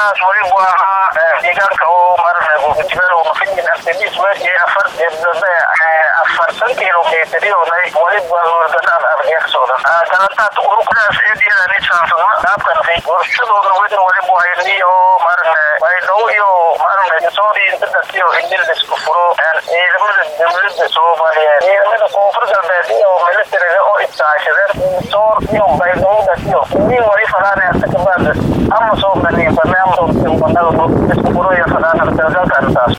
howlgalkaas walibu ahaa deegaanka oo maaragtay gurgujibeel oo mafidin afdadiis weji afar afartan kilometriyonay waliba howlgalaan ardiya ka socda galantaad urukadaas eediyadani saafama dhaabkanfi warshadooda wedna walibu hayni oo maaragtay baydhow iyo maaragtay soori intadas iyo indil isku furo ciidamada dowlada soomaaliyeed ciidamada koonfur galbeed iyo militariga oo istaashadeen soor iyo baydhowdas iyo nin wali falaana asakabaad ama soo baniin barnaamij isku furo iyo falaana dalgalkan taas